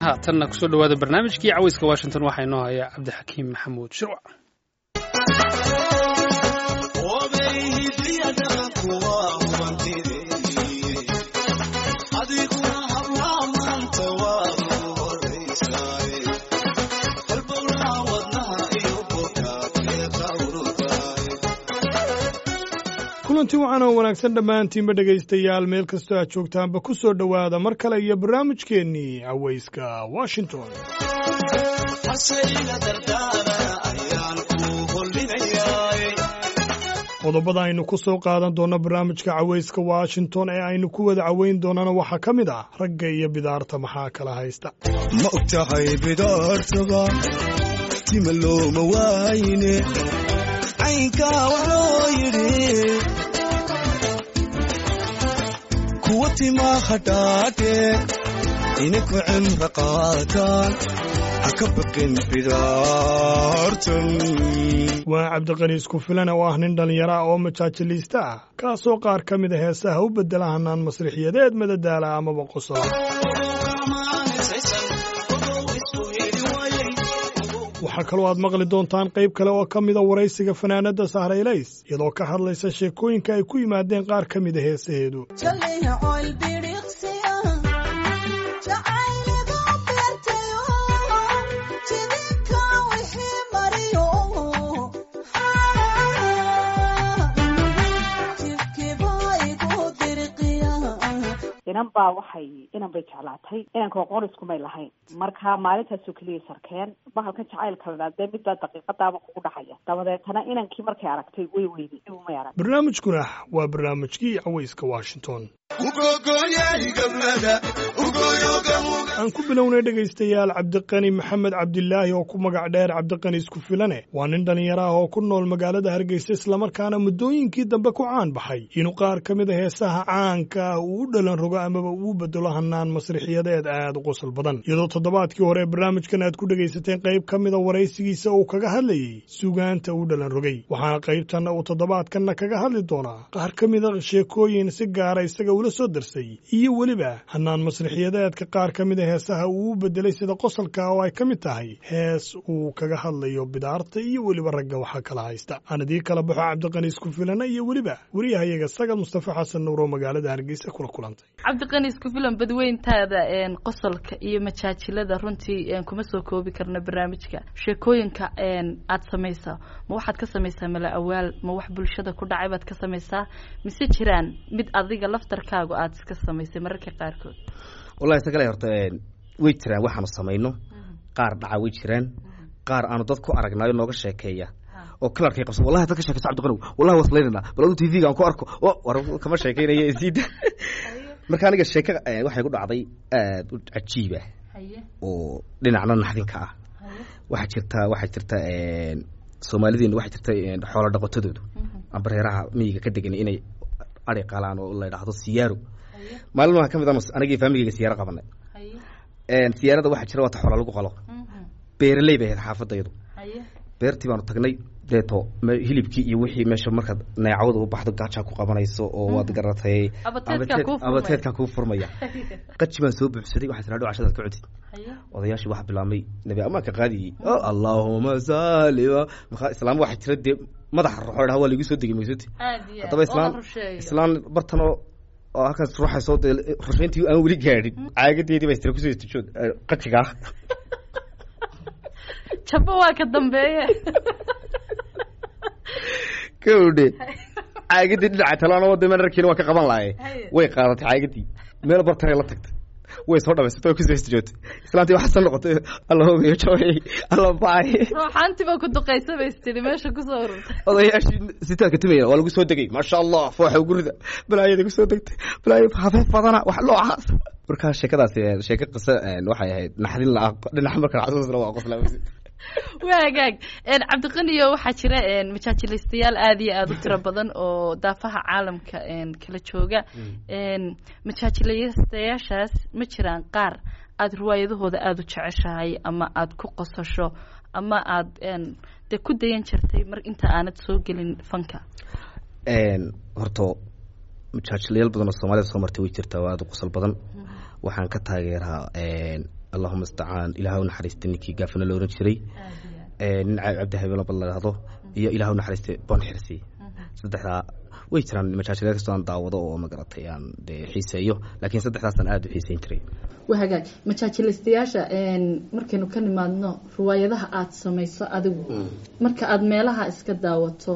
haatanna kusoo dhawaada barnaamijkii caweyska washington waxaa inoo haya cabdixakiim maxamuud shirwac kulanti waxaan oo wanaagsan dhammaantiinba dhegaystayaal meel kastoo aad joogtaanba ku soo dhowaada mar kale iyo barnaamijkeennii cawayska washington qodobada aynu ku soo qaadan doonno barnaamijka cawayska washington ee aynu ku wada caweyn doonana waxaa ka mid ah ragga iyo bidaarta maxaa kala haysta ma og tahay bidaartaba tima looma waayne caynkaa waxloo yidhi kuwa timaa hadhaadhe inaku cimra qaataan ha ka baqin bidaartan waa cabdiqani isku filan oo ah nin dhallinyaro ah oo majaajiliista ah kaasoo qaar ka mid a heesaha u beddela hanaan masrixiyadeed madadaala amaba qosola waxaa kaloo aad maqli doontaan qayb kale oo ka mida waraysiga fanaanadda sahraylays iyadoo ka hadlaysa sheekooyinka ay ku yimaadeen qaar ka mida heesaheedu inan baa waxay inan bay jeclaatay inanka qoriskumay lahayn marka maalintaasoo keliya sarkeen bahalkan jacaylka ladhaa dee midbaa daqiiqadaaba kugu dhacaya dabadeetana inankii markay aragtay way weyday may arag barnaamijkuna waa barnaamijkii cawayska washington aan ku bilownay dhegaystayaal cabdiqani maxamed cabdilaahi oo ku magac dheer cabdiqani isku filane waa nin dhallinyaro ah oo ku nool magaalada hargeysa islamarkaana muddooyinkii dambe ku caan baxay inuu qaar ka mid a heesaha caanka ah uu u dhalan rogo amaba uu bedelo hanaan masrixiyadeed aad u qosol badan iyadoo toddobaadkii hore barnaamijkan aad ku dhegaysateen qayb ka mida waraysigiisa uu kaga hadlayey sugaanta u dhalan rogay waxaana qaybtanna uu toddobaadkanna kaga hadli doonaa qaar ka mida sheekooyin si gaara isaga ula soo darsay iyo weliba hanaan masrixiyadeedka qaar ka mida heesaha uu u bedelay sida qosolka oo ay ka mid tahay hees uu kaga hadlayo bidaarta iyo weliba ragga waxaa kala haysta aan idii kala baxo cabdiqani isku filana iyo weliba wariyahayaga sagal mustafa xasan nuur oo magaalada hargeysa kula kulantay cabdiqani isku filan badweyntaada qosolka iyo majaajilada runtii kuma soo koobi karna barnaamijka sheekooyinka aad samaysa ma waxaad ka samaysaa mala awaal ma wax bulshada ku dhacay baad ka samaysaa mise jiraan mid adiga laftarkaagu aad iska samaysay mararka qaarkood wallahi sagale horta way jiraan waxaanu samayno qaar dhaca way jiraan qaar aanu dad ku aragnaayo nooga sheekeeya oo kalarkay qabsa wallahi dad ka sheekayso cabdiqanow wallahi waslaynana bal adu tv gaan ku arko war kama sheekeynaya isiida marka aniga sheeka waxay ku dhacday aad u cajiib ah oo dhinacna naxdinka ah waxaa jirta waxaa jirta soomaalideenu waxaa jirta xoolo dhaqatadoodu ambareeraha miyiga ka degan inay ari qalaan oo la yidhaahdo siyaaro maalin waxaa ka mid a anagii faamigeyga siyaaro qabanay siyaarada waxaa jira waata xoola lagu qalo beeraley bay ahayd xaafadayadu beertii baanu tagnay deeto hilibkii iyo wixii meesha markaad neecawda u baxdo gaajaa ku qabanayso oo waad garatay abateedkaa kuu furmaya qaji baan soo buuxsaday waxaa tiraa dhow cashadaad ka codid odayaashii waxaa bilaabmay nabi amaanka qaadiyey allaahuma saali islaam waxaa jira dee madaxa ruxo dhaha waa laigu soo degay maysoti haddaba islaan islaan bartanoo oo halkaas ruuxayso dee rushayntii aan weli gaadhin caagadeedii baa istira kusoo istijood qajigaa jabo waa ka dambeeye kawdhe caagadii dhinaca talaan wada manarkiina waa ka qaban lahaye way qaadatay caagadii meel bartare la tagtay way soo dhamaysatay way kusoo istijoogtay islaantii waxaa soo noqotay alla hogayo jaway alla bacay ruuxaantiba ku duqaysa bay istiri meesha kusoo ururtay odayaashii sitaadka timaya waa lagu soo degay maasha allah fooxa gurida balaayada kusoo degtay balaayo hafeef badana wax noocaas markaa sheekadaas sheeko qiso waxay ahayd naxdin la dhinaca marka xasuusna waa qosla waa hagaag cabdiqaniyo waxaa jira majaajilaystayaal aada iyo aada u tiro badan oo daafaha caalamka kala jooga majaajilaystayaashaas ma jiraan qaar aada riwaayadahooda aada u jeceshahay ama aada ku qosasho ama aada dee ku dayan jirtay mar inta aanad soo gelin fanka horto majaajilayaal badan oo soomaalida soo martay way jirtaa waa aada u qosol badan waxaan ka taageeraa allahuma istacaan ilaah u naxariista ninkii gaafana la oran jiray ee, nin ca- cabdi habeelaba la dhahdo iyo ilaah u naxariista bon xirsi saddexdaa way jiraan majaajilada kastoo aan daawado oo magaratay aan dee xiiseeyo laakiin saddexdaasaan aada u xiiseyn jiray waa hagaag majaajilaystayaasha markaynu ka nimaadno riwaayadaha aada samayso adigu marka aada meelaha iska daawato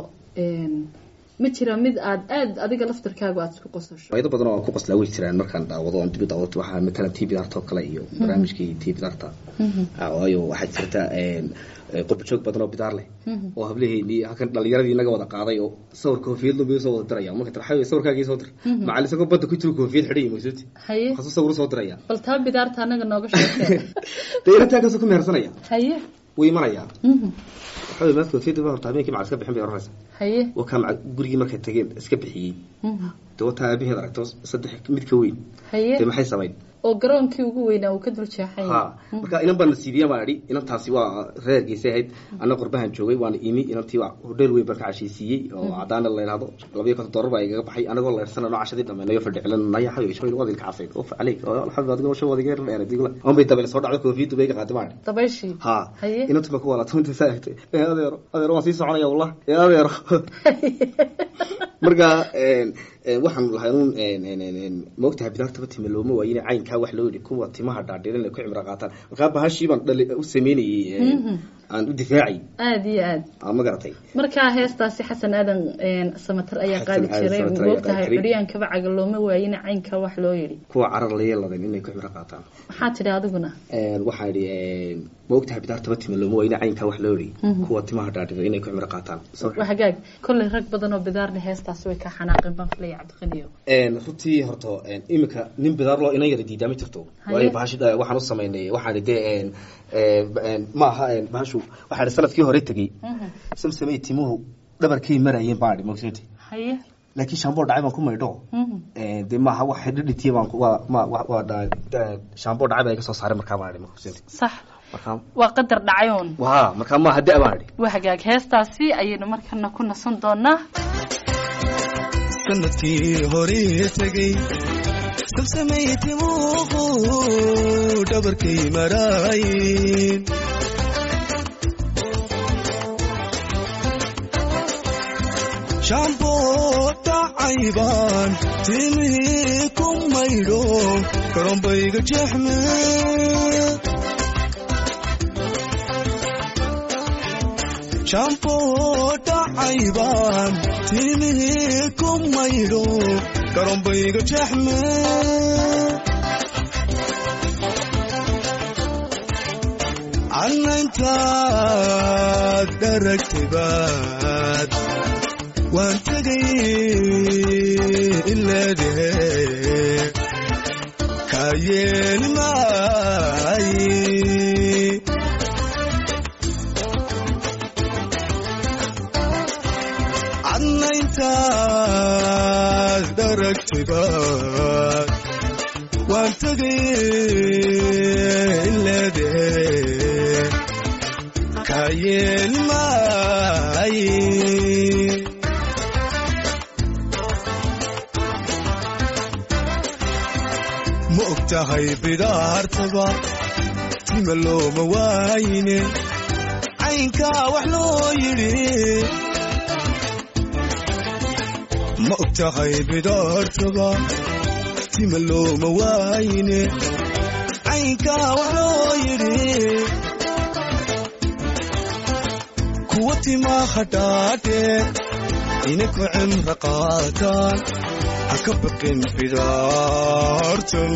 ma jira mid aada aada adiga laftarkaagu aada isku qosasho faa'iido badan oo aan ku qoslaa way jiraan markaan daawado oon dibi daawado waxaa matalan tv darta oo kale iyo barnaamijkii tv darta waayo waxaa jirta qurbajoog badan oo bidaar leh oo hablaheennii halkan dhalinyaradii inaga wada qaaday oo sawir koofiyad lumbiyo soo wada diraya marka tarxayo sawirkaagii soo dir macalin isagoo badda ku jiro koofiyad xidhay maqsuuti haye waxaasuu sawir soo diraya bal taa bidaarta anaga nooga sheekee dee inantaankaasuu ku mehersanaya haye wuu imanayaa Mhm. waxaa weye maad koofiyadda ba horta habeenkii macal iska bixin bay oranaysa haye wakaa macal gurigii markay tageen iska bixiyey Mhm. dee wataa aabaheed aragto saddex mid ka weyn haye dee maxay samayn oo garoonkii ugu weynaa uu ka dul jeexay ha marka inan baan nasiibiya baan idhi inantaasi waa reergiisay ahayd anna qurbahan joogay waana imi inantii waa hodheel weyn baan ka cashaysiiyey oo cadaana la yidhahdo labayo konton doolar baa igaga baxay anagoo leersana cashadii dhameynayo fadhicilanaya xayo shabayl wadilka casayd of caleyk alxamdu adigo shan wadiga dheer digla on bay dabeel soo dhacdo koofiyaddu bay iga qaadi baan idhi dabayshii ha Haye. inantu ma ku walaata inta saa egtay ee adeero adeero waan sii soconaya wallah ee adeero marka een, een, waxaan lahay un maogtahay bidaartaba time looma waayine caynkaa wax loo yidhi kuwa timaha dhaadhirin ay ku cimro qaataan markaa bahashii baan dhali u sameynayey een, Mhm. aan u difaacay aada iyo aada aa ma garatay markaa heestaasi xasan aadan samatar ayaa Xasan qaadi Aadan jiray Samatar ayaa moogtahay qaadi jiray. xuryaankaba caga looma waayina caynka wax loo yidhi kuwa carar layeeladan inay ku cimro qaataan maxaa tidhi adiguna Een, waxaan idhi een, maogtahay bidaartaba time looma waayine caynkaa wax loo yidhi Mhm. kuwa timaha dhaadhirin inay ku cimro qaataan waa hagaag kolley rag badan oo bidaarna heestaasi way ka xanaaqeen baan filaya cabdiqaniyo Een, runtii horta een, iminka nin bidaar loo inan yara diidaa ma jirto Haye. waayo bahashi eh, waxaan u samaynay waxaan de een, een, een, ma aha een, bahashu waxaan sanadkii hore tegey samsamay timuhu dhabarkay marayeen baan idhi magsoti haye laakiin shaamboo dhacay baan ku maydho Mhm. Een, de maaha wax dhidhitiya baan ku- waa ma wa- waa dha- dha- shaamboo dhacay baa iga soo saaray markaa baan idhi magsoti sax markaa waa qadar dhacayoon waa markaa maaha da baan idhi waa hagaag heestaasi ayaynu markana ku nasan doonaa sanadkii horii tegey sabsamay timuuqu dhabarkay maraayin shaamboo dhacaybaan timihii ku maydho garoonbayga jeexme shaamboo dhacaybaan timihii ku maydho garoonbayga jeexme cannayntaad dharagtibaad waan tegay ileedehe kaa yeeli maaye cadnayntaad dharagtibaad waan tegay ileedehe kaa yeeli maaye ma og tahay bidaartaba tima looma waayine caynkaa wax loo yidhi ma og tahay bidaartaba tima looma waayine caynkaa wax loo yidhi kuwa timaha dhaadhe ininku cimro qaataan ha ka baqin bidaartan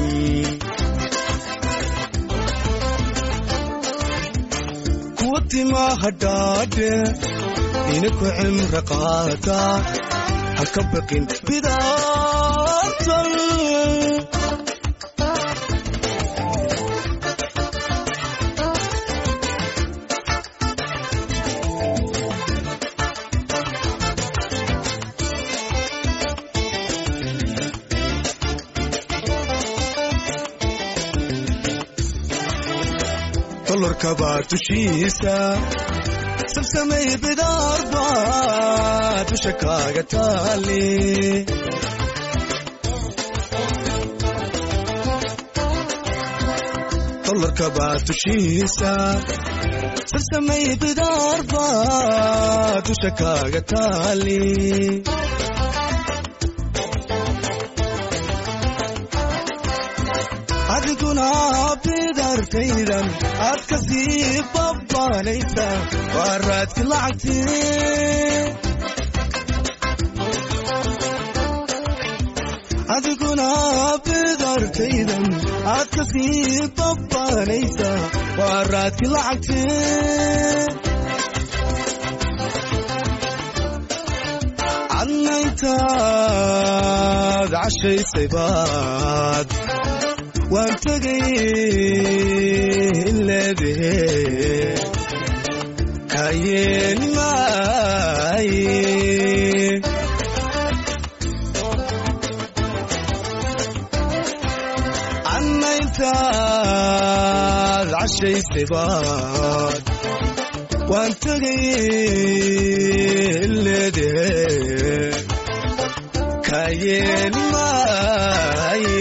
kuwa timaha dhaadhe ininku cimro qaataan ha ka baqin bidaartan dollarkabaa dushiisa sabsamay bidaar baa dusha kaaga taali dumarkaba tushiisa sarsamay bidaarba dusha kaaga taali adiguna bidartaydan aad ka sii babbaanaysa waa raadki lacagti adiguna bidartaydan aad ka sii babbaanaysa waa raadki lacagti cadnayntaad cashaysay baad waan tegay leedahe kayeeni maaye cannayntaad cashaysay baad waan tegay leedahe kayeeni maaye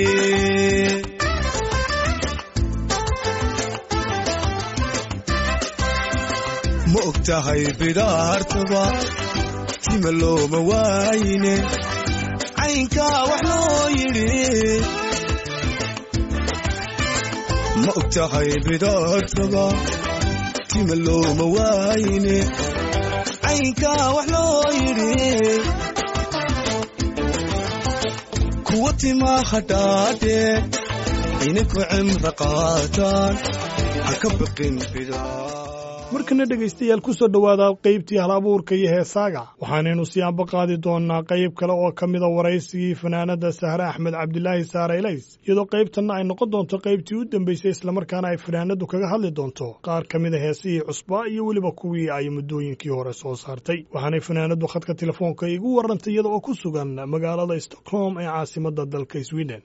ma og tahay bidaartaba tima looma waayine caynkaa wax loo yidhi ma og tahay bidaartaba tima looma waayine caynkaa wax loo yidhi kuwa timaa hadhaadhe ininku cimra qaataan ha ka baqin bidaar markana dhegaystayaal ku soo dhowaada qaybtii hal abuurka iyo heesaaga waxaanaynu siyaanba qaadi doonnaa qayb kale oo ka mida waraysigii fanaanadda sahre axmed cabdilaahi saare elays iyadoo qaybtanna ay noqon doonto qaybtii u dambaysay islamarkaana ay fanaanaddu kaga hadli doonto qaar ka mida heesihii cusbaa iyo weliba kuwii ay muddooyinkii hore soo saartay waxaanay fanaanaddu khadka telefoonka igu warrantay iyada oo ku sugan magaalada stockholm ee caasimadda dalka sweden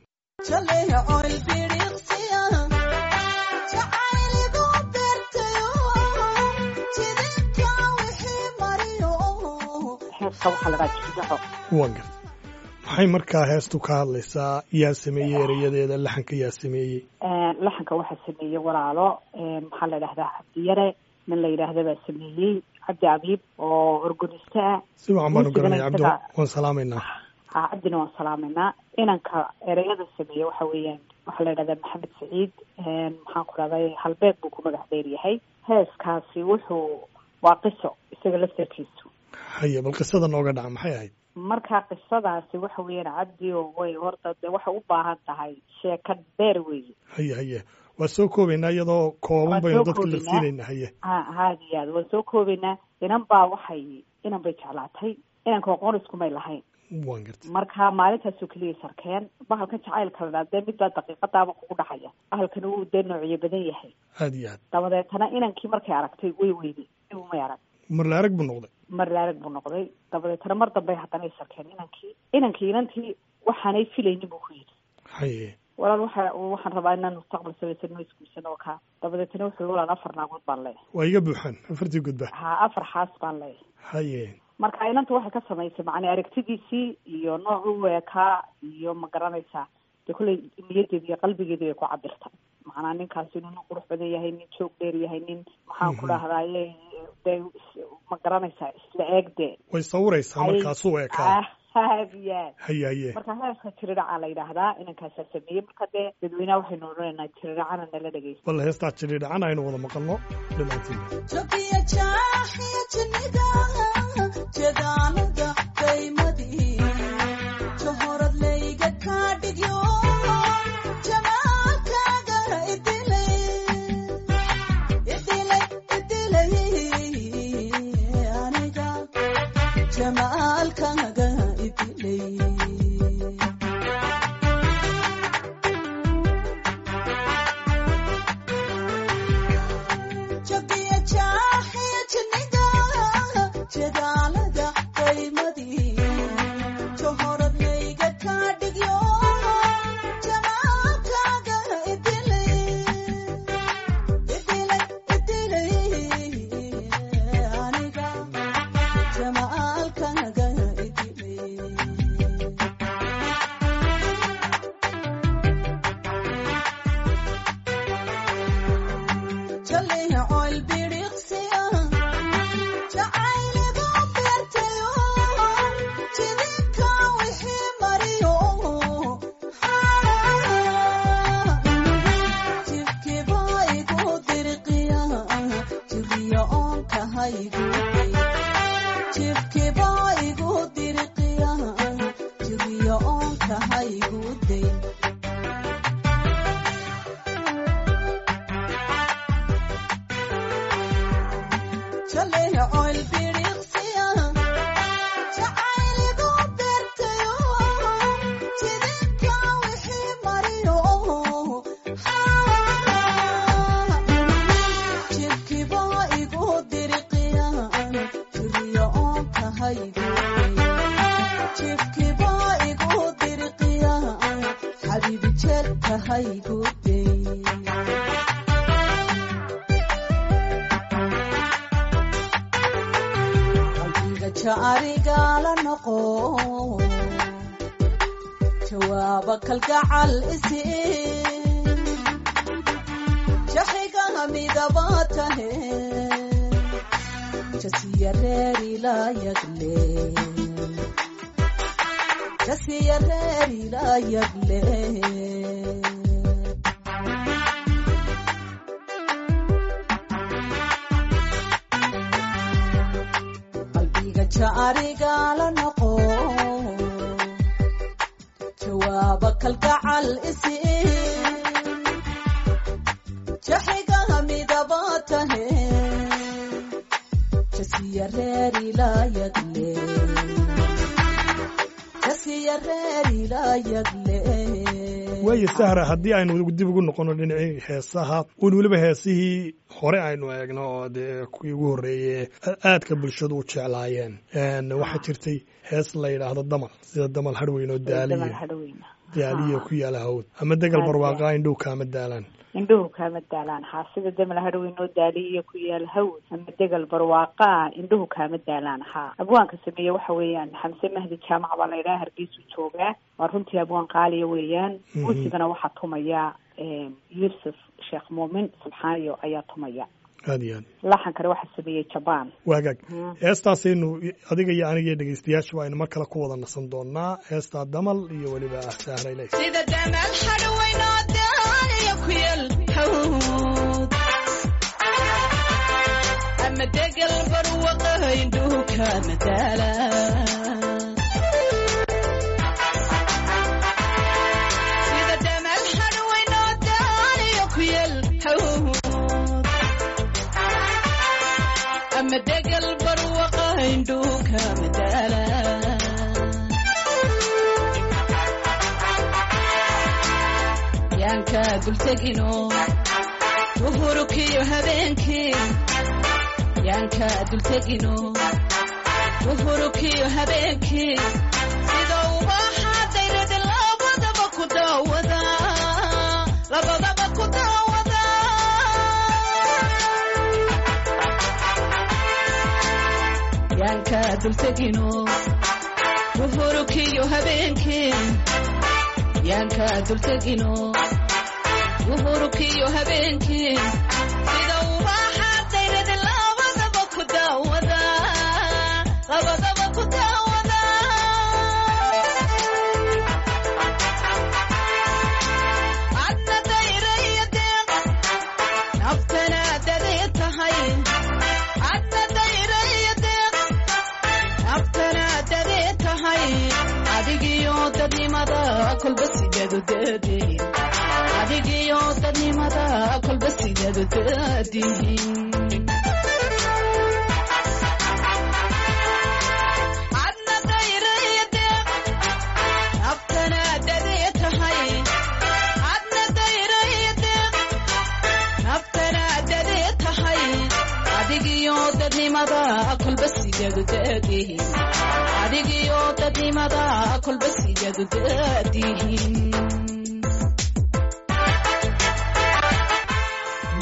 heeska waxaa lagaa jiidaco waa gar maxay markaa heestu ka hadlaysaa yaa sameeyey erayadeeda laxanka yaa sameeyey laxanka waxaa sameeyey walaalo maxaa la idhahdaa cabdiyare nin la yidhaahda baa sameeyey cabdi abiib oo organiste ah si wacan baanu garanaya cabdi Muusigana waan salaamaynaa ha cabdina waan salaameynaa inanka ereyada sameeye waxa weeyaan waxaa la yidhahdaa maxamed saciid maxaan ku dhahday halbeeg buu ku magac dheer yahay heeskaasi wuxuu waa qiso isaga laftarkiisu haye bal qisada nooga dhaca maxay ahayd marka qisadaasi waxa weeyaan cabdi oo way horta de waxay u baahan tahay sheeka dheer weeye haye haye waa soo koobaynaa iyadoo kooban Waan baynu soo dadka la koobaynaa. siinaynaa haye ha haada iyo aad waan soo koobaynaa inan baa waxay inan bay jeclaatay inanka aqoon iskumay lahayn waan gartay marka maalintaasoo keliya sarkeen bahalkan jacaylka la dhaa dee midbaa daqiiqadaaba kugu dhacaya bahalkan wuu dee noocyo badan yahay aad iyo aad dabadeetana inankii markay aragtay way weyday ibu may arag mar la arag buu noqday mar laarag buu noqday dabadeetana mar dambe haddana ay sarkeen inankii inankii inantii waxaanay filaynin buu ku yidhi haye walaal waxa waxaan rabaa inaan mustaqbal samaysano isguursano oo kaa dabadeetana wuxuu walaal afar naagood baan leeyahay waa iga buuxaan afartii gudba ha afar xaas baan leeyahay haye marka inanta waxay ka samaysay macnaa aragtidiisii iyo noocu eekaa iyo ma garanaysaa dee kolley niyadeeda iyo qalbigeeda ay ku cabirtay macnaa ninkaasi inuu nin qurux badan yahay nin joog dheer yahay nin maxaan ku dhahdaye dee is- ma garanaysaa isla eeg dee way sawiraysaa markaasuu eekaa aad iyo aad haye haye marka heeska tiridhaca la yidhaahdaa inankaasaa sameeyey marka dee dadweynaha waxaynu odhanaynaa tiridhacana nala dhegeysta bal heestaa jidhi dhacan aynu wada maqalno dhammaantiin Jogiya jaaxiya jinnida, jeedaalada qaymadii, johorad layga kaa dhigyo, jamaalkaaga idilay, idilay, idilay, aniga, jamaalkaaga idilay. Jogiya jaaxiya jinnida, jeedaalada qaymadii, jaleecool bidhiqsiya jacayligu beertayo jidinka wixii mariyo jibkiba igu dirqiya jiriya oonka haygu jibkiba igu dirqiya jiriya oonka haygu day jaleecool bidhiqsiya jacayligu beertayo jidinka wixii mariyo jibkiba igu dirqiya jiriya oonka haygu jibkiba igu dirqiya xabiibi jeelka haygu day qalbiga jaarigala noqo jawaaba kalgacal isi jaxigaha midaba tahe jasiya reerila yagle jasiya reerila yagle qalbiga jaarigala noqo jawaaba kalgacal isi jaxigaha midaba tahe jasiya reerila yagle jasiya reerila yagle waayo sahra haddii aynu dib ugu noqono dhinacii heesaha un weliba heesihii hore aynu eegno oo dee kuwii ugu horreeyey aadka bulshadu u jeclaayeen Een, waxaa jirtay hees la yidhaahdo damal sida damal hadhweyn oo damal daaliya hadhoweyna daaliya ku yaala hawd ama degal Aad barwaaqa indhow kaama daalaan indhuhu kaama daalaan haa sida damal hadhowey noo daaliya ku yaal hawd ama degal barwaaqaa indhuhu kaama daalaan haa abwaanka sameeye waxa weeyaan xamse mahdi jaamac baa la yidhaha hargeysuu joogaa waa runtii abwaan qaaliya weeyaan Mhm. muusigana waxaa tumaya yuusuf sheekh muumin subxaaniyo ayaa tumaya aad iyo aad laxankana waxaa sameeyey jabaan waagaag Mhm. heestaasaynu adiga iyo aniga iyo dhegeystayaashuba aynu mar kale ku wada nasan doonaa heestaa damal iyo weliba sahra ilays sida damal hadhweynoo daaliya ku yal hawd ama degal barwaqa indhuhu kaama daala sida damal hadhweynoo daaliya ku yal hawd ama degal barwaqa indhuhu kaama daala yaanka dultegino uhurukiyo habeenkii yaanka dultegino uhurukiyo habeenkii sida ubaxa dayrada labadaba ku daawada labadaba ku daawada yaanka dultegino uhurukiyo habeenkii yaanka dultegino uhurukiyo habeenkii sida ubaxa dayrada labadaba ku daawada labadaba ku daawada adna dayraya deeq naftana dadee tahay adna dayraya deeq naftana dadee tahay adigiyo dadnimada kolba sideedu dadeen adigiyo dadnimada kolba sideedu dadihin adna dayraya deeq naftana dadee tahay adna dayraya deeq naftana dadee tahay adigiyo dadnimada kolba sideedu dadihin adigiyo dadnimada kolba sideedu dadihin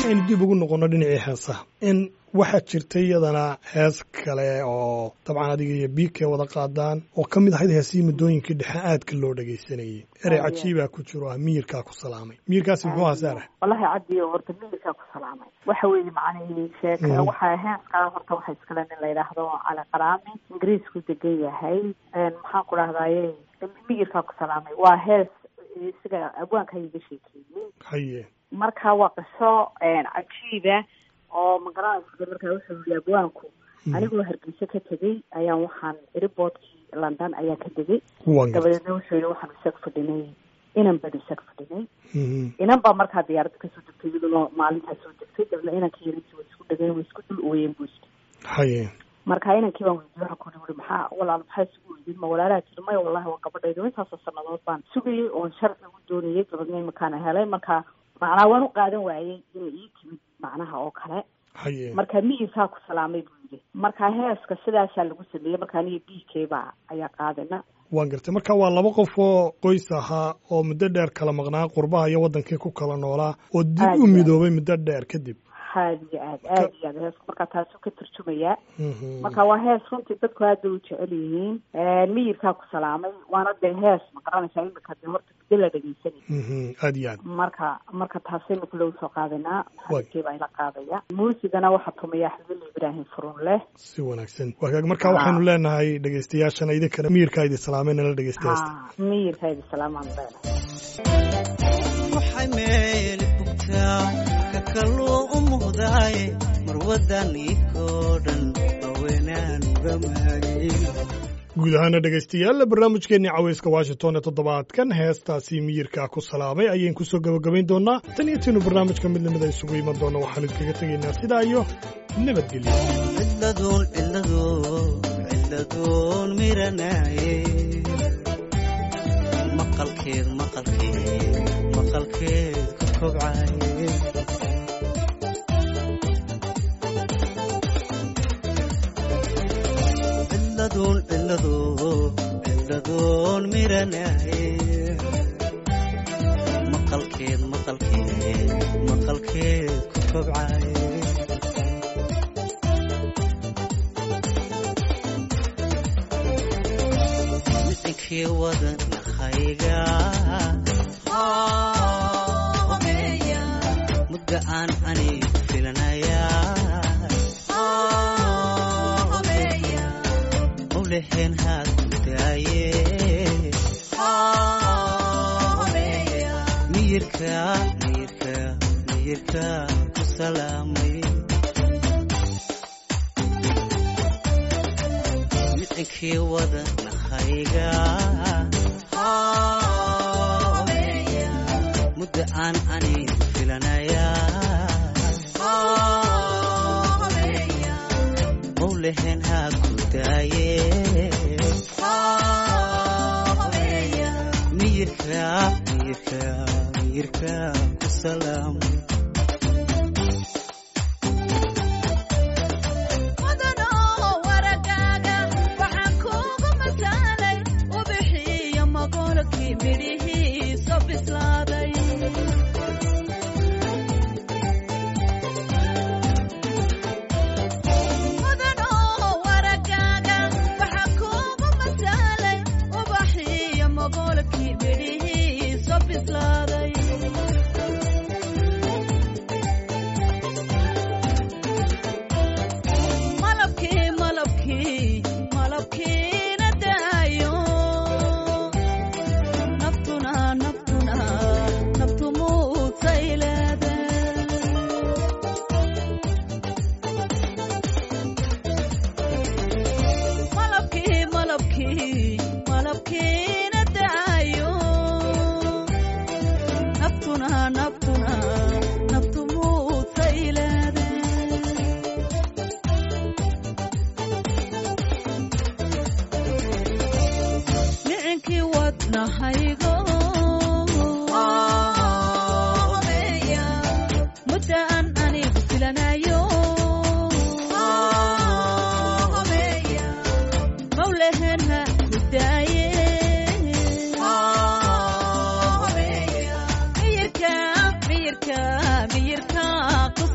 aynu dib ugu noqonno dhinacii heesaha in waxaa jirta iyadana hees kale oo dabcan adiga iyo biike wada qaadaan oo ka mid ahayd heesihii muddooyinkii dhexe aadka loo dhegaysanayey erey Aye. cajiibaa ku jiro ah miyirkaa ku salaamay miyirkaasi muxuu ahaa saara wallahi cabdi horta miilkaa ku salaamay waxa weeye macnihii sheeka Mhm. waxaa heeskaa horta waxa iskale nin la yidhaahdo cali qaraami ingiriisku degan yahay Een, maxaan ku dhahdaye miyirkaa ku salaamay waa hees isaga abwaanka iga sheekeeyey haye marka waa qiso een, cajiiba oo magaranaysa markaa wuxuu yihi abwaanku anigoo hargeysa ka tegey ayaan waxaan riboodkii london ayaa ka degay waan gartay dabadeedna wuxuu yihi waxaan isag fadhinay inan baan isag fadhinay Mhm. inan baa markaa diyaaradda kasoo degtay iyaduna maalintaa soo degtay dabna inanka yarintii way isku dhageen way isku dul ooyeen buu isku haye marka inankii baan weydiiyey waxaan ku uri maxaa walaal maxaa isugu weydiin ma walaalaha tiri maya wallahi waa gabadhayda intaasoo sanadood baan sugayey oon sharci ugu doonayay dabadna imakaana helay marka macnaa waan u qaadan waayey inay ii timid macnaha oo kale haye marka miyirkaa ku salaamay buu yidhi marka heeska sidaasaa lagu sameeyey marka aniga b k baa ayaa qaadayna waan gartay marka waa laba qof oo qoys ahaa oo muddo dheer kala maqnaa qurbaha iyo waddankii ku kala noolaa oo dib Aad u iyo aad. midoobay muddo dheer kadib aad iyo aad aad iyo aad heesku marka taasuu ka turjumayaa Mhm. marka waa hees runtii dadku aad bay u jecel yihiin miyirkaa ku salaamay waana dee hees ma garanaysaa imika dee horta muddo la dhegeysanay Mhm. aad iyo aad marka marka taasaynu kule usoo qaadanaa Waay. maxamed baa ila qaadaya muusigana waxaa tumaya axmedul ibraahim furunleh si wanaagsan waagaag marka waxaynu leenahay dhegaystayaashana idinkana miyirkaa idi salaameen nala dhegaystayaasta ha miyirkaa idi salaamaan leenahay waxay meel bugtaa ka kaluu u muuqdaaye marwadan ikoo dhan haweenaan uga maagin guud ahaana dhegaystayaal barnaamijkeennii cawayska washington ee toddobaadkan heestaasi miyirkaa ku salaamay ayaynu kusoo gabagabayn doonaa tan iyo tiinu barnaamijka mid lamida isugu iman doona waxaanu idkaga tegaynaa sidaa iyo nabadgelyo ciladuun ciladuun ciladuun miranaaye maqalkeed maqalkeed maqalkeed ku kobcaye ciladuun ciladuun ciladuun miranaaye maqalkeed maqalkeed maqalkeed ku kobcaye micinkii wadannahayga mudda aan anigu filanaya mawleheen haad ku daaye miyirka miyirka miyirka ku salaamay micinkii wadannahayga mudda aan anigu filanaya mawleheen haa ku daaye miyirka miyirka miyirka ku salaamay mudanoo waragaaga waxaan kuugu masaalay ubixiyo maqolkii midhihiiso bislaaday mudanoo waragaaga waxaan kuugu masaalay ubaxiyo maqolkii midhihiiso bislaaday malabkii malabkii malabkiina daayo naftuna naftuna naftu muutay leede malabkii malabkii malabkiina daayo naftuna naftuna naftu muutay leede micinkii wadnahaygo mudda aan anigu filanayo mawlehen ha ku daaye miyirka miyirka miyirka ku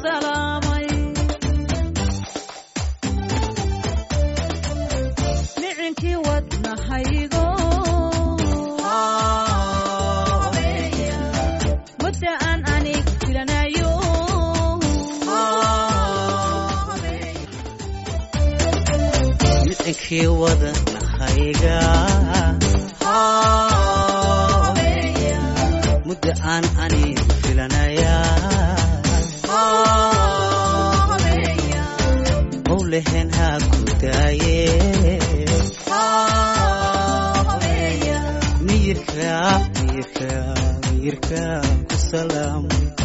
micinkii wadanahayga muddo aan ani filanaya mawlehen ha ku daaye miyirka miyirka miyirka ku salaamay